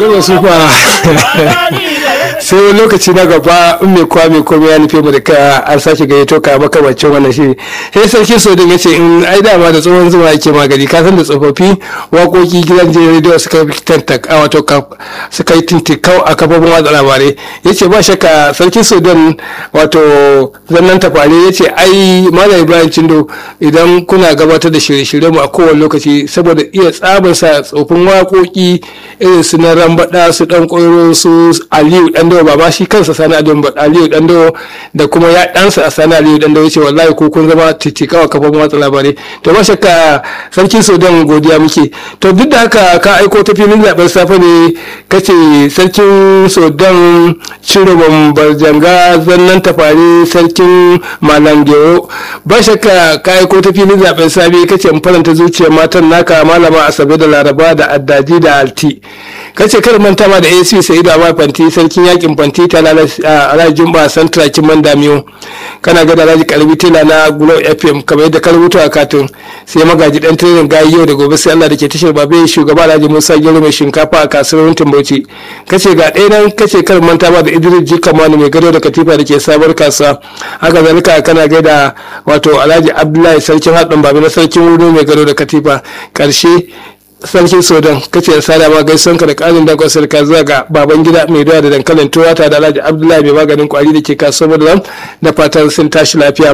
gaba su fa sai lokaci na gaba in mai kwa mai komai ya nufe mu da ka an sake gayyato ka makamacin wannan shi sai sarki sodin ya ce in ai dama da tsohon zuma ake magani ka san da tsofaffi waƙoƙi gidan jin rediyo suka yi tantaka wato suka yi tintikau a kafofin watsa labarai ya ce ba shakka sarki sodin wato zannan tafare ya ce ai malam ibrahim cindo idan kuna gabatar da shirye-shirye mu a kowane lokaci saboda iya tsabar sa tsofin waƙoƙi irin su na rambaɗa su ɗan ƙoyo su aliyu ɗan dawo ba ma shi kansa sani aliyu ɗan dawo da kuma ya ɗansa a sani aliyu ɗan dawo ce wallahi ko kun zama titikawa kafofin watsa labarai to ba shakka sarki sudan godiya muke to duk da haka ka aiko ta filin zaɓen safe ne kace sarkin sudan cire barjanga zannan tafare sarkin malam gero ba shakka ka aiko ta filin zaɓen safe kace in faranta zuciyar matan naka malama asabe da laraba da addaji da alti kace kar manta ma da AC sai da ma fanti sarkin yakin fanti ta alhaji jumba santra kiman damiyo kana ga da alhaji karbi tela na gulo fm kamar yadda ka rubuta a katin sai magaji dan tirin gayi yau da gobe sai Allah da ke tashar babe shugaba alhaji musa gero mai shinkafa a kasuwar runtin bauchi kace ga ɗaya nan kace kar manta ma da idris jikamani mai gado da katifa da ke sabuwar kasuwa haka zalika kana ga da wato alhaji abdullahi sarkin haɗin babe na sarkin wuri mai gado da katifa karshe sarkin sudan kace sada ma gaison ka da karin dakon sarka zuwa ga baban gida mai doya da dankalin tuwata da alhaji abdullahi mai maganin kwari da ke kasuwar da da fatan sun tashi lafiya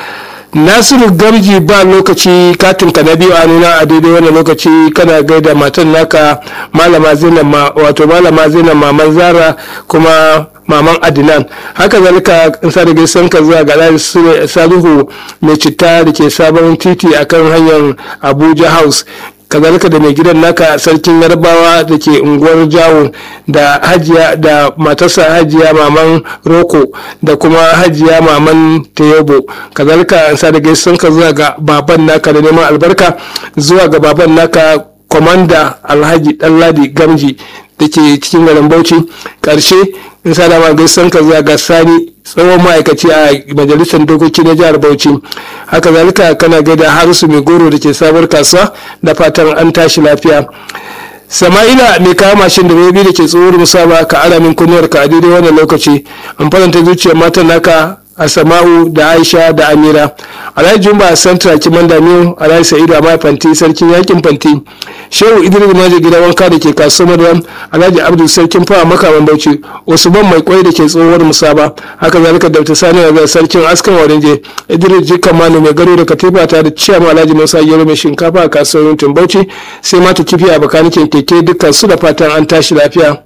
nasiru gamji ba lokaci katin ka na biyu a nuna a daidai wannan lokaci kana gaida matan naka malama zainab wato malama zainab maman zara kuma maman adinan haka zalika in sa da gaisan ka zuwa ga salihu mai citta da ke sabon titi akan hanyar abuja house kazalika da mai gidan naka sarkin yarbawa da ke unguwar jawo da hajiya da matarsa hajiya maman roko da kuma hajiya maman tayobo kazalika an sa da gaisun ka zuwa ga baban naka da neman albarka zuwa ga baban naka kwamanda alhaji ɗanladi gamji da ke cikin garin bauchi karshe in sa dama gaisan ka zuwa ga sani tsohon ma'aikaci a majalisar dokoki na jihar bauchi haka zalika kana gaida harisu mai goro da ke sabuwar kasuwa da fatan an tashi lafiya sama'ila mai kawo mashin da bebi da ke tsohuwar musaba ka ara min kunyar ka a daidai wannan lokaci an faranta zuciyar matan naka a sama'u da aisha da amira alhaji jumba santra kiman damiyo alhaji sa'idu a fanti sarkin yakin fanti shehu idris maji gida wanka da ke kasuwar madam alhaji abdu sarkin fawa makaman bauchi usman mai kwai da ke tsohuwar musaba haka zalika dr sani da sarkin askan warinje idris jikan manu mai gado da katifa ta da ciyama alhaji musa gero mai shinkafa a kasuwar runtin bauchi sai mata kifi a bakanikin keke dukkan su da fatan an tashi lafiya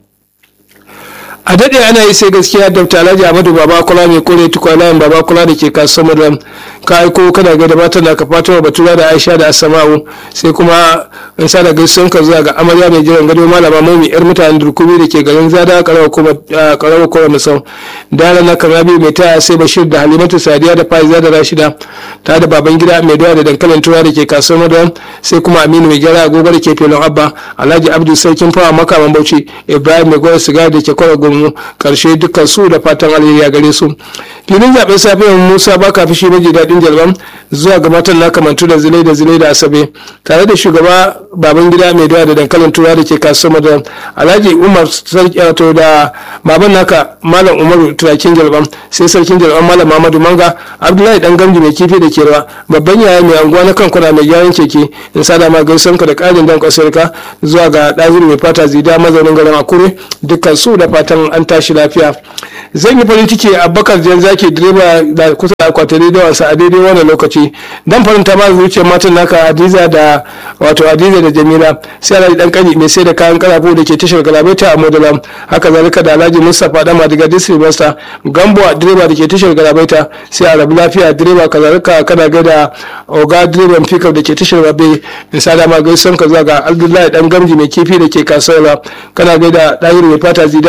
a daɗe ana yi sai gaskiya dr alhaji amadu baba kula mai kore tukwalayen baba kula da ke kasuwar madam ka aiko kada ga da matan da ka fatima batura da aisha da asama'u sai kuma in sa da gaisuwan ka zuwa ga amarya mai jiran gado malama momi yar mutanen durkumi da ke garin zada karamar kowa musau dala na karabi mai taya sai bashir da halimatu sadiya da faiza da rashida ta da baban gida mai doya da dankalin tura da ke kasuwar madam sai kuma aminu mai gyara agogo da ke filin abba alhaji abdu sarkin fawa makaman bauchi ibrahim mai gwada sigari da ke kwara mu karshe dukkan su da fatan alheri a gare su filin zaben safiyar musa baka fishi maji daɗin jalban zuwa ga matan na kamantu da zilai da zilai da asabe tare da shugaba baban gida mai doya da dankalin tura da ke kasuwar da alhaji umar sarki wato da baban naka malam umaru turakin jalban sai sarkin jalban malam mamadu manga abdullahi dan gamji mai kifi da kewa babban yaya mai anguwa na kankuna mai gyaran keke in sada ma gaisanka da ƙarin dan ka zuwa ga ɗazin mai fata zida mazaunin garin akure dukkan su da fatan an tashi lafiya zan yi farin ciki abubakar jan zaki direba da kusa da akwatin da wasa a daidai wannan lokaci dan faranta ma zuciyar matan naka hadiza da wato hadiza da jamila sai alhaji dan kani mai sai da kayan karafo da ke tashar galabaita a modala haka zalika da alhaji mustapha dama daga district master gambo direba da ke tashar galabaita sai a rabu lafiya direba kazalika kana gaida oga direban fikar da ke tashar babe misali ma gaisan ka zuwa ga abdullahi dan gamji mai kifi da ke kasuwa kana gaida ɗahiru mai fata zida mazaunin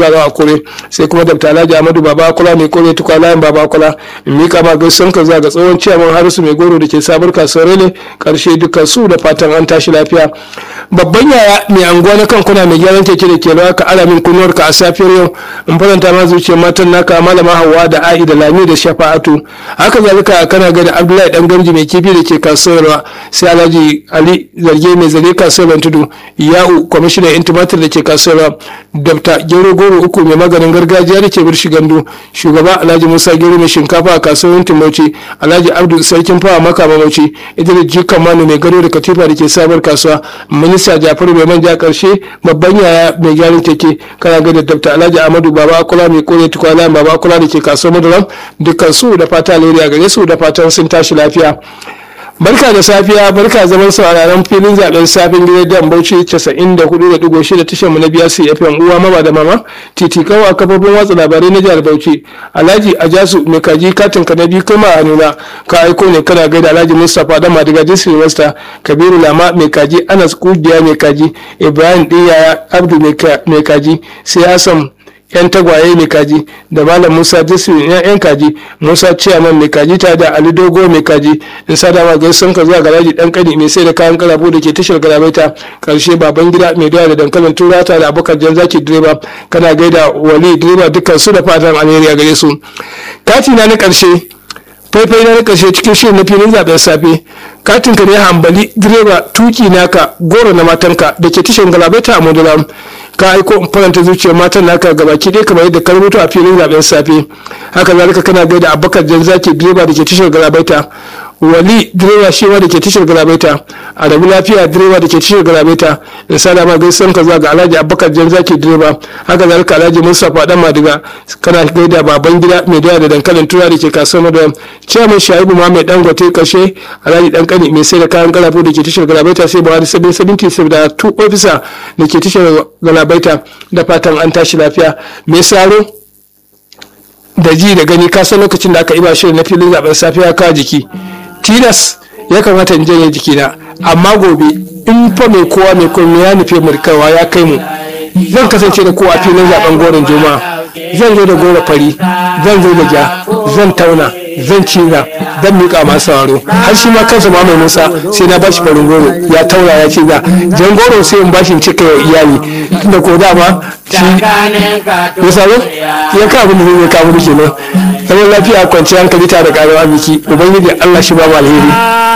gaza a kore sai kuma dabta alhaji amadu baba kula mai kore tukwa layin baba kula in mika ma gaisuwan ka zuwa ga tsohon ciyaman harisu mai goro da ke sabar kasuwar rele karshe dukkan su da fatan an tashi lafiya babban yaya mai anguwa na kan kuna mai gyaran keke da ke rawa ka alamin kunuwar ka a safiyar yau in faranta ma zuciyar matan naka malama hawa da a'i da lami da shafa'atu haka zalika kana ga da abdullahi dan gamji mai kifi da ke kasuwar sai alhaji ali zarge mai zare kasuwar tudu ya'u kwamishinan yan tumatir da ke kasuwar dabta gero goro uku mai maganin gargajiya da ke birshi gandu shugaba alhaji musa gero mai shinkafa a kasuwar timauci alhaji abdu sarkin fawa maka mamauci idris jikan manu mai gado da katifa da ke sabar kasuwa minista jafaru mai manja karshe babban yaya mai gyaran keke kana ga da dabta alhaji amadu baba akula mai kore tukwana baba akula da ke kasuwar madaram dukkan su da fata alheri a gare su da fatan sun tashi lafiya barka da safiya barka zaman sauraron filin zaben safin gidan dan bauchi 94.6 tashar mu na biya cfm uwa mama da mama titi kawa kafofin watsa labarai na jihar bauchi alhaji ajasu mai kaji katin ka na biyu kai ma a nuna ka aiko ne kana gaida alhaji mustapha da madiga district westa kabiru lama mai kaji anas kudiya mai kaji ibrahim ɗiyaya abdu mai kaji sai hassan yan tagwaye mai kaji da malam musa disu yan kaji musa ciyaman mai kaji ta da ali dogo mai kaji in sadama gaisun ka zuwa garaji dan kani mai sai da kayan kalabu da ke tashar garabaita karshe baban gida mai doya da dankalin turata da abokan jan zaki direba kana gaida wali direba dukkan su da fatan alheri a gare su kati na na karshe faifai na karshe cikin shirin na filin zaben safe katin ka ne hambali direba tuki naka goro na matanka da ke tashar galabaita a modulam ka aiko in faranta zuciyar matan naka gabaki dai kamar yadda ka rubuta a filin zaben safe haka zalika kana gaida abubakar jan zaki direba da ke tashar galabaita wali direba shi da ke tashar galabaita a rabu lafiya direba da ke tashar galabaita in sada ma gaisan ka zuwa ga alhaji abubakar jan zaki direba haka zalika alhaji mustapha dan madiga kana gaida baban gida mai doya da dankalin tura da ke kasuwar madara ciyaman shaibu ma mai dangote kashe alhaji dan kani mai sai da kayan kalafu da ke tashar galabaita sai buhari sabin sabinti da tu ofisa da ke tashar galabaita da fatan an tashi lafiya mai saro da ji da gani kasan lokacin da aka iba shirin na filin zaben safiya ka jiki tilas ya kamata in janye jikina amma gobe in fa mai kowa mai komai ya nufe murkawa ya kai mu zan kasance da kowa filin zaben goron juma'a zan zo da goro fari zan zo da ja zan tauna zan ciza zan miƙa masu sauraro har shi ma kansa ma mai musa sai na bashi farin goro ya taura ya ciza jan goro sai in bashi cika wa iyali da ko dama shi ya sabo ya ka abin da zai kawo kenan zaman lafiya kwanciyar hankali tare da ƙarar arziki ubangiji allah shi ba mu alheri